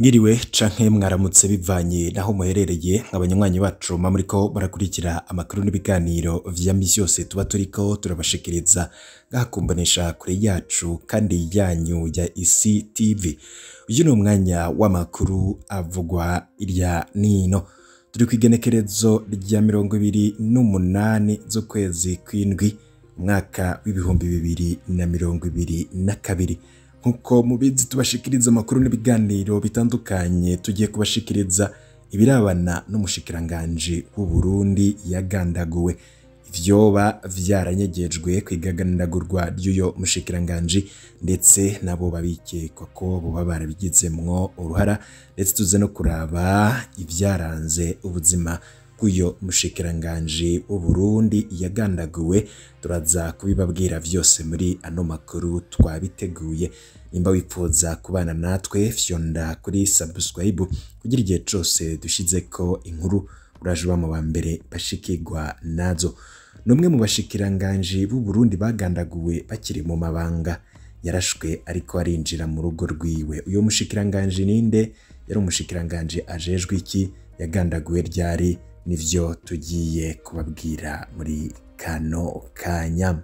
Mwiriwe canke mwaramutse bivanye naho muherereye abanywanyi bacu mba muriko barakurikira amakuru n'ibiganiro vya misi yose tuba turiko turabashikiriza ngaha ku mboneshakure yacu kandi yanyu ya isi tv uyu ni umwanya w'amakuru avugwa irya nino turi kw'igenekerezo rya mirongo ibiri n'umunani z'ukwezi kw'indwi umwaka w'ibihumbi bibiri na mirongo ibiri na kabiri nk'uko mubizi tubashikiriza amakuru n'ibiganiro bitandukanye tugiye kubashikiriza ibirabana n'umushikiranganji w'u Burundi yagandaguwe ivyoba vyaranyegejwe kw'igaganagurwa ry'uyo mushikiranganji ndetse nabo babikekwa ko boba barabigizemwo uruhara ndetse tuze no kuraba ivyaranze ubuzima bw'uyo mushikiranganji w'u Burundi yagandaguwe turaza kubibabwira vyose muri ano makuru twabiteguye nimba wifuza kubana natwe fyonda kuri subscribe kugira igihe cose dushizeko inkuru uraje uba mu ba mbere bashikirwa nazo n'umwe mu bashikiranganji b'u Burundi bagandaguwe bakiri mu mabanga yarashwe ariko arinjira mu rugo rwiwe uyo mushikiranganji ninde yari umushikiranganji ajejwe iki yagandaguwe ryari nivyo tugiye kubabwira muri kano kanya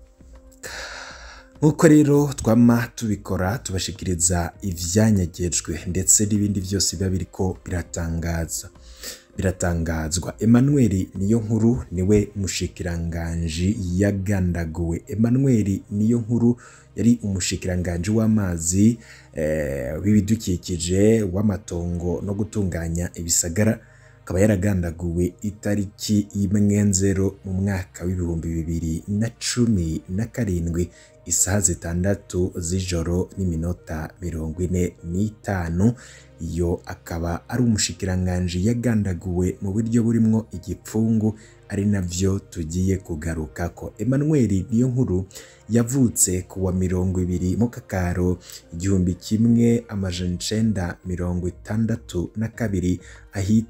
nk'uko rero twama tubikora tubashikiriza ivyanyegejwe ndetse n'ibindi vyose biba biriko biratangaza biratangazwa Emmanuel niyo nkuru niwe mushikiranganji yagandaguwe Emmanuel niyo nkuru yari umushikiranganji w'amazi eh, w'ibidukikije w'amatongo no gutunganya ibisagara akaba yaragandaguwe itariki imwe nzero mu mwaka w'ibihumbi bibiri na cumi na karindwi isaha zitandatu z'ijoro n'iminota mirongo ine n'itanu iyo akaba ari umushikiranganji yagandaguwe mu buryo burimwo igipfungu ari navyo tugiye kugaruka ko Emmanuel niyo nkuru yavutse ku wa mirongo ibiri mu kakaro igihumbi kimwe amajana icenda mirongo itandatu na kabiri ahitwa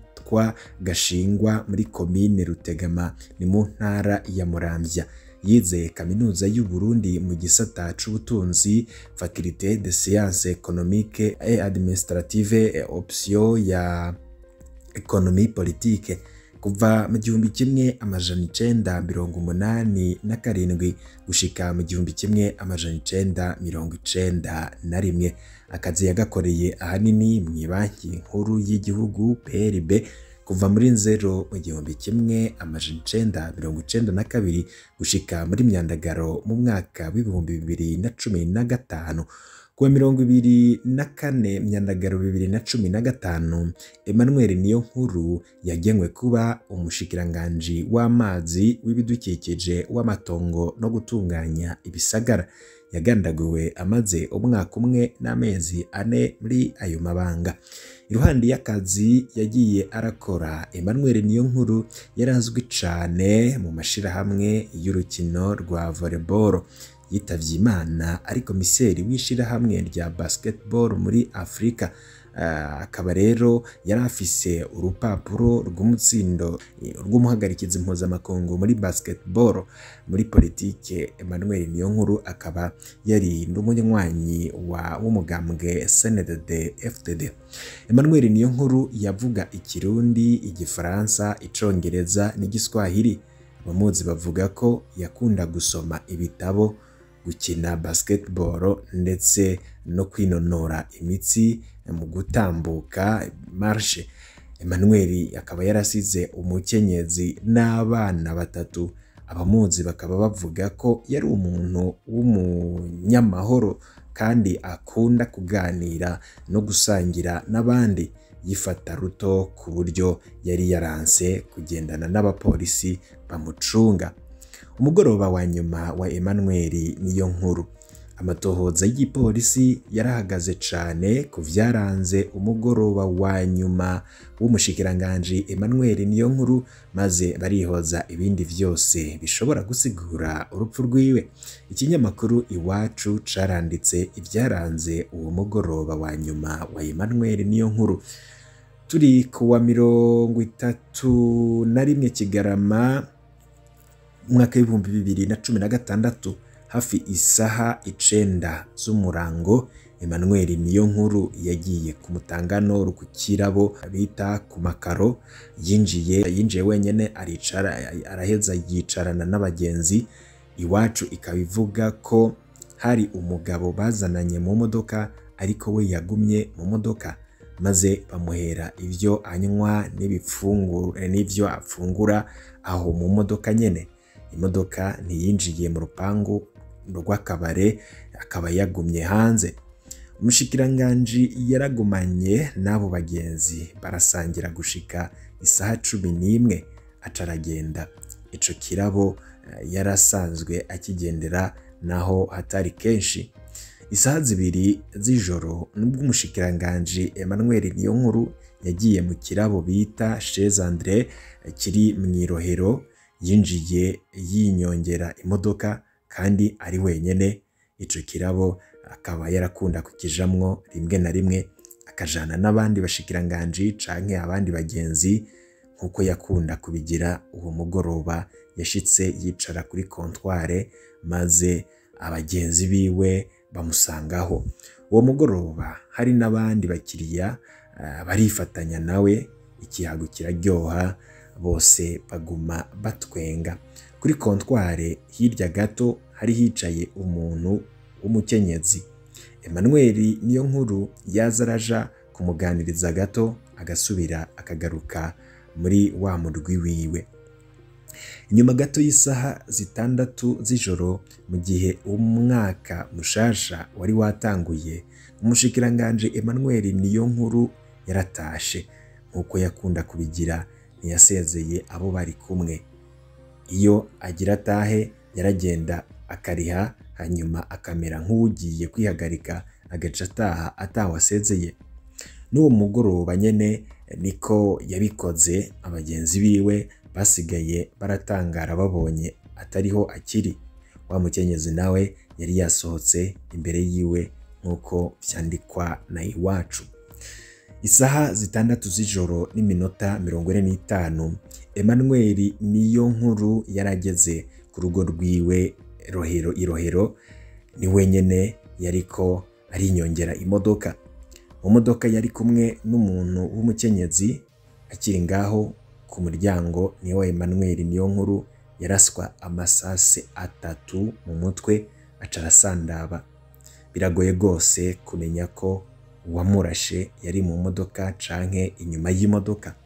Gashingwa muri komine Rutegama ni mu ntara ya Muramvya yize kaminuza y'u Burundi mu gisata c'ubutunzi faculté de sciences économiques et administrative option ya économie politique kuva mu gihumbi kimwe amajana icenda mirongo umunani na karindwi gushika mu gihumbi kimwe amajana icenda mirongo icenda na rimwe akazi yagakoreye ahanini mw'ibanki nkuru y'igihugu PRB kuva muri nzero mu gihumbi kimwe amajana icenda mirongo icenda na kabiri gushika muri myandagaro mu mwaka w'ibihumbi bibiri na cumi na gatanu kuwa mirongo ibiri na kane myandagaro bibiri na cumi na gatanu Emmanuel niyo nkuru yagenwe kuba umushikiranganji w'amazi w'ibidukikije w'amatongo no gutunganya ibisagara yagandaguwe amaze umwaka umwe n'amezi ane muri ayo mabanga iruhande y'akazi yagiye arakora Emmanuel niyo nkuru yarazwi cane mu mashirahamwe y'urukino rwa volleyball yitavye imana ari komiseri w'ishirahamwe rya basketball muri Afrika akaba rero yari afise urupapuro rw'umutsindo rw'umuhagarikizi mpuzamakungu muri basketball muri politike Emmanuel Niyonkuru akaba yari n'umunywanyi wa w'umugambwe CNDD FDD Emmanuel Niyonkuru yavuga ikirundi igifaransa icongereza n'igiswahili abamuzi bavuga ko yakunda gusoma ibitabo gukina basketball ndetse no kwinonora imitsi mu gutambuka marshe Emmanuel akaba yarasize umukenyezi n'abana batatu abamuzi bakaba bavuga ko yari umuntu w'umunyamahoro kandi akunda kuganira no gusangira n'abandi yifata ruto ku buryo yari yaranse kugendana n'abapolisi bamucunga umugoroba wa nyuma wa Emmanuel niyo nkuru amatohoza y'igipolisi yarahagaze cane ku vyaranze umugoroba wa nyuma w'umushikiranganji Emmanuel niyo nkuru maze barihoza ibindi vyose bishobora gusigura urupfu rwiwe ikinyamakuru iwacu caranditse ivyaranze uwo mugoroba wa nyuma wa Emmanuel niyo nkuru turi ku wa mirongo itatu na rimwe Kigarama umwaka w'ibihumbi bibiri na cumi na gatandatu hafi isaha icenda z'umurango Emmanuel niyo nkuru yagiye ku mutangano ku kirabo bita ku makaro yinjiye yinjiye wenyene aricara araheza yicarana n'abagenzi iwacu ikaba ivuga ko hari umugabo bazananye mu modoka ariko we yagumye mu modoka maze bamuhera ibyo anywa n'ibifunguro n'ibyo afungura aho mu modoka nyene imodoka ntiyinjiye mu rupangu rw'akabare akaba yagumye hanze umushikiranganji yaragumanye n'abo bagenzi barasangira gushika isaha cumi n'imwe aca aragenda ico kirabo eh, yarasanzwe akigendera naho hatari kenshi isaha zibiri z'ijoro nubwo umushikiranganji Emmanuel Niyonkuru yagiye mu kirabo bita Chez Andre eh, kiri mu Irohero yinjiye yinyongera imodoka kandi ari wenyene ico kirabo akaba yarakunda kukijamwo rimwe na rimwe akajana n'abandi bashikiranganji canke abandi bagenzi nk'uko yakunda kubigira uwo mugoroba yashitse yicara kuri kontware maze abagenzi biwe bamusangaho uwo mugoroba hari n'abandi bakiriya ah, barifatanya nawe ikihago kiraryoha bose baguma batwenga kuri kontware hirya gato hari hicaye umuntu w'umukenyezi Emmanuel niyo nkuru yaza araja kumuganiriza gato agasubira akagaruka muri wa murwi wiwe inyuma gato y'isaha zitandatu z'ijoro mu gihe umwaka mushasha wari watanguye umushikiranganje Emmanuel niyo nkuru yaratashe nk'uko yakunda kubigira ntiyasezeye abo bari kumwe iyo agira atahe yaragenda akariha hanyuma akamera nk'uwugiye kwihagarika agaca ataha atawasezeye n'uwo mugoroba nyene niko yabikoze abagenzi biwe basigaye baratangara babonye atariho akiri wa mukenyezi nawe yari yasohotse imbere yiwe nk'uko vyandikwa na iwacu isaha zitandatu z'ijoro n'iminota mirongo ine n'itanu Emmanuel niyo nkuru yarageze ku rugo rwiwe rohero irohero ni wenyene yariko arinyongera imodoka mu modoka yari kumwe n'umuntu w'umukenyezi akiri ngaho ku muryango niho Emmanuel niyo nkuru yaraswa amasase atatu mu mutwe aca arasandaba biragoye rwose kumenya ko uwamurashe yari mu modoka canke inyuma y'imodoka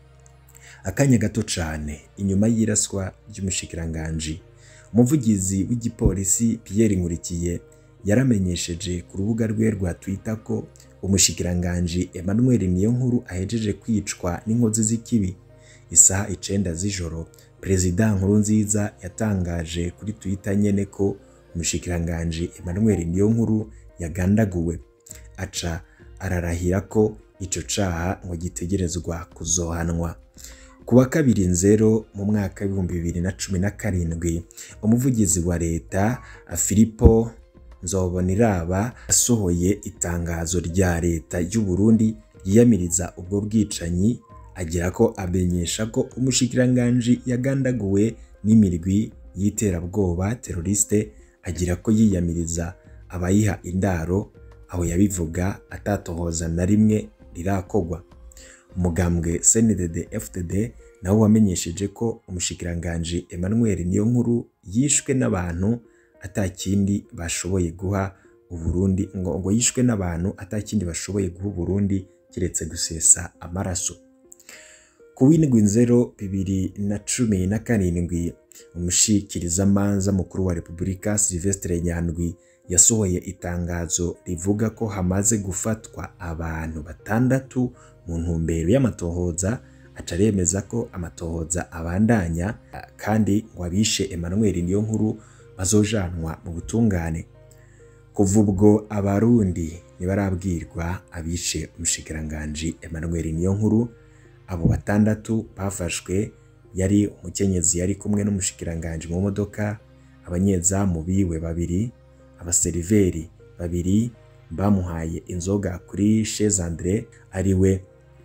akanya gato cane inyuma y'iraswa ry'umushikiranganji umuvugizi w'igipolisi Pierre Nkurikiye yaramenyesheje ku rubuga rwe rwa Twitter ko umushikiranganji Emmanuel Niyonkuru ahejeje kwicwa n'inkozi z'ikibi isaha icenda z'ijoro Perezida Nkurunziza yatangaje kuri Twitter nyene ko umushikiranganji Emmanuel Niyonkuru yagandaguwe aca ararahira ko ico caha ngo gitegerezwa kuzohanwa ku wa kabiri nzero mu mwaka w'ibihumbi bibiri na cumi na karindwi umuvugizi wa leta Filipo Nzoboniraba yasohoye itangazo rya leta y'u Burundi ryiyamiriza ubwo bwicanyi agira ko amenyesha ko umushikiranganji yagandaguwe n'imirwi y'iterabwoba teroriste agira ko yiyamiriza abayiha indaro aho yabivuga atatohoza na rimwe rirakogwa umugambwe CNDD FDD nawo wamenyesheje ko umushikiranganji Emmanuel Niyonkuru yishwe n'abantu atakindi bashoboye guha Uburundi ngo ngo yishwe n'abantu atakindi bashoboye guha Uburundi kiretse gusesa amaraso ku w'indwi nzero bibiri na cumi na karindwi umushikirizamanza mukuru wa Repubulika Sylvestre Nyandwi yasohoye itangazo rivuga ko hamaze gufatwa abantu batandatu mu ntumbero y'amatohoza aca aremeza ko amatohoza abandanya kandi ngo abishe Emmanuel Niyonkuru bazojanwa mu butungane kuva ubwo abarundi ntibarabwirwa abishe umushikiranganji Emmanuel Niyonkuru abo batandatu bafashwe yari umukenyezi yari kumwe n'umushikiranganji mu modoka abanyezamu biwe babiri abaseriveri babiri bamuhaye inzoga kuri Chez Andre ariwe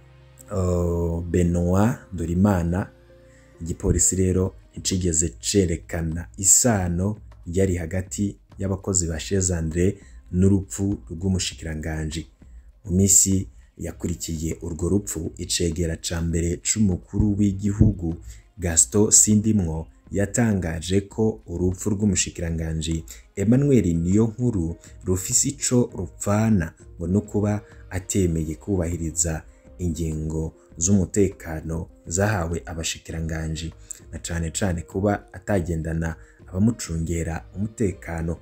uh, Benoit Dorimana igipolisi rero nticigeze cerekana isano yari hagati y'abakozi ba Chez Andre n'urupfu rw'umushikiranganji mu minsi yakurikiye urwo rupfu icegera ca mbere c'umukuru w'igihugu Gaston Sindimwo yatangaje ko urupfu rw'umushikiranganji Emmanuel Niyonkuru rufise ico rupfana ngo no kuba atemeye kubahiriza ingingo z'umutekano zahawe abashikiranganji na cane cane kuba atagendana abamucungera umutekano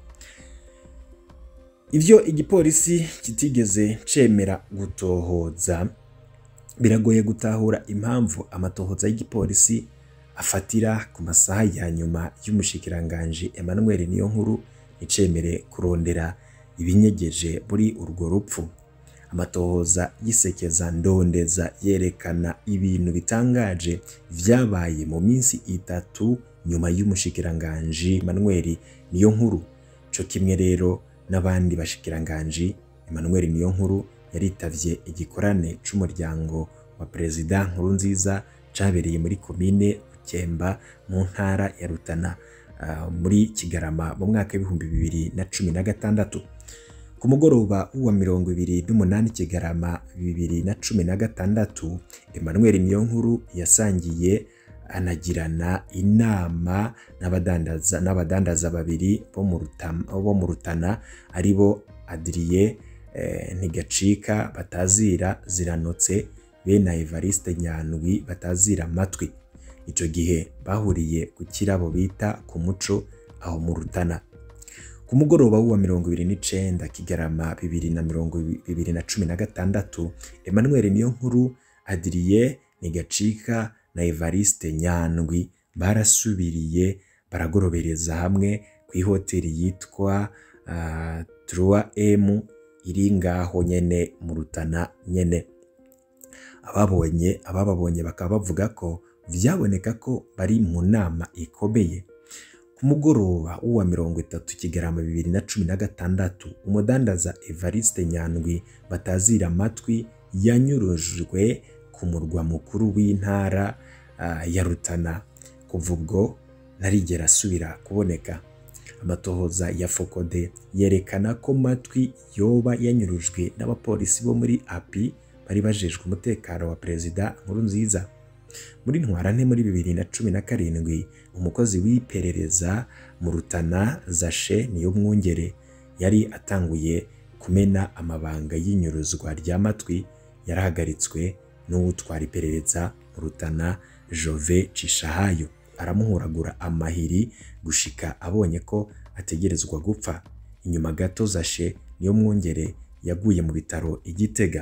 ivyo igipolisi kitigeze cemera gutohoza biragoye gutahura impamvu amatohoza y'igipolisi afatira ku masaha ya nyuma y'umushikiranganji Emmanuel Niyonkuru icemere kurondera ibinyegeje muri urwo rupfu amatohoza yisekeza ndondeza yerekana ibintu bitangaje vyabaye mu minsi itatu nyuma y'umushikiranganji Emmanuel Niyonkuru co kimwe rero n'abandi bashikiranganji Emmanuel Niyonkuru yaritavye igikorane c'umuryango wa Perezida Nkurunziza cabereye muri komine Bukemba mu ntara ya Rutana uh, muri Kigarama mu mwaka w'ibihumbi bibiri na cumi na gatandatu ku mugoroba w'uwa mirongo ibiri n'umunani Kigarama bibiri na cumi na gatandatu Emmanuel Niyonkuru yasangiye anagirana inama n'abadandaza n'abadandaza babiri bo mu Rutana bo mu Rutana aribo Adrien eh, Ntigacika batazira ziranotse bene Evariste Nyandwi batazira amatwi ico gihe bahuriye ku kirabo bita ku muco aho mu Rutana ku mugoroba w'uwa mirongo ibiri n'icenda Kigarama bibiri na mirongo bibiri na cumi na gatandatu Emmanuel Niyonkuru Adrien Ntigacika na Evariste Nyandwi barasubiriye baragorobereza hamwe ku ihoteli yitwa uh, 3M iri ngaho nyene mu Rutana nyene ababonye abababonye bakaba bavuga ko vyaboneka ko bari mu nama ikomeye ku mugoroba w'uwa mirongo itatu Kigarama bibiri na cumi na gatandatu umudandaza Evariste Nyandwi batazira amatwi yanyurujwe ku murwa mukuru w'intara uh, ya Rutana kuva ubwo ntarigera asubira kuboneka amatohoza ya Fokode yerekana ko matwi yoba yanyurujwe n'abapolisi bo muri API bari bajejwe umutekano wa Perezida Nkurunziza muri ntwarante muri bibiri na cumi na karindwi umukozi w'iperereza mu Rutana Zashe niyo mwungere yari atanguye kumena amabanga y'inyuruzwa rya matwi yarahagaritswe n'uwutwara iperereza mu Rutana Jove Cishahayo aramuhuragura amahiri gushika abonye ko ategerezwa gupfa inyuma gato Zashe niyo mwungere yaguye mu bitaro igitega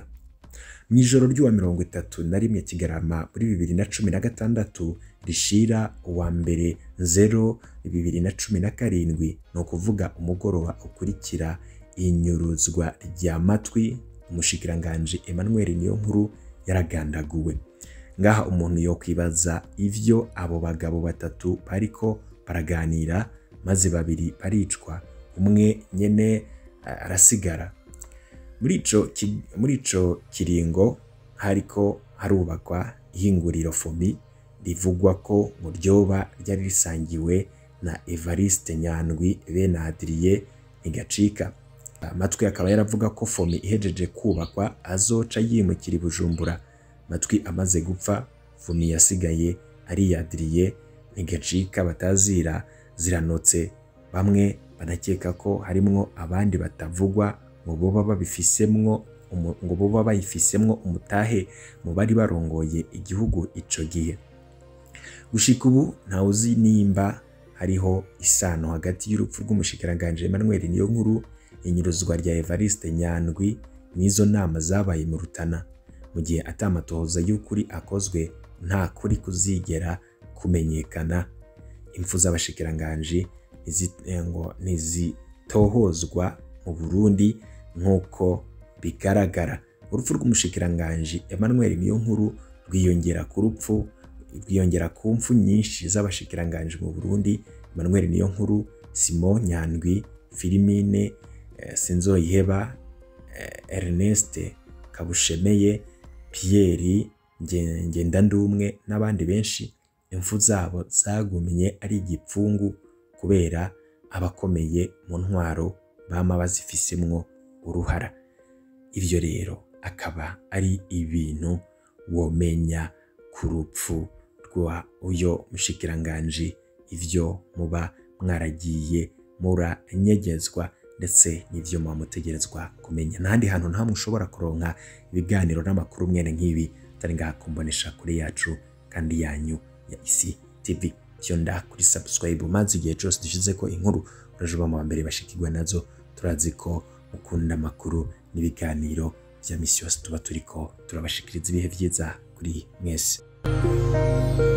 mu ijoro ry'uwa mirongo itatu na rimwe Kigarama muri bibiri na cumi na gatandatu rishira uwa mbere zero bibiri na cumi na karindwi ni ukuvuga umugoroba ukurikira inyuruzwa rya matwi umushikiranganji Emmanuel Niyonkuru yaragandaguwe ngaha umuntu yo kwibaza ivyo abo bagabo batatu bariko baraganira maze babiri baricwa umwe nyene arasigara muri ico muri ico kiringo hariko harubakwa ihinguriro fomi rivugwa ko mu ryoba ryari risangiwe na Evariste Nyandwi bene Adrien Ntigacika amatwi akaba yaravuga ko fomi ihejeje kubakwa azoca yimukira i Bujumbura matwi amaze gupfa fomi yasigaye ari Adrien Ntigacika batazira ziranotse bamwe banakeka ko harimwo abandi batavugwa ngo boba babifisemwo ngo boba bayifisemwo umutahe mu bari barongoye igihugu ico gihe gushika ubu ntawe uzi nimba hariho isano hagati y'urupfu rw'umushikiranganji Emmanuel Niyonkuru inyuruzwa rya Evariste Nyandwi n'izo nama zabaye mu Rutana mu gihe atamatohoza y'ukuri akozwe nta kuri kuzigera kumenyekana impfu z'abashikiranganji ngo ntizitohozwa mu Burundi nk'uko bigaragara urupfu rw'umushikiranganji Emmanuel Niyonkuru rwiyongera ku rupfu rwiyongera ku mfu nyinshi z'abashikiranganji mu Burundi Emmanuel Niyonkuru Simon Nyandwi Filimine eh, Sinzoyiheba eh, Ernest Kabushemeye Pierre Ngendandumwe n'abandi benshi impfu zabo zagumye ari igipfungu kubera abakomeye mu ntwaro bama bazifisemwo uruhara ivyo rero akaba ari ibintu womenya ku rupfu rwa uyo mushikiranganji ivyo muba mwaragiye muranyegezwa ndetse n'ivyo muba mutegerezwa kumenya n'ahandi hantu nta mushobora kuronka ibiganiro n'amakuru mwene nk'ibi atari ngaha kumbonesha kure yacu kandi yanyu ya isi tv fyonda kuri subscribe maze igihe cyose dushize ko inkuru uraje uba mu mbere bashikirwa nazo turazi ko mukunda amakuru n'ibiganiro vya misi yose tuba turiko turabashikiriza ibihe vyiza kuri mwese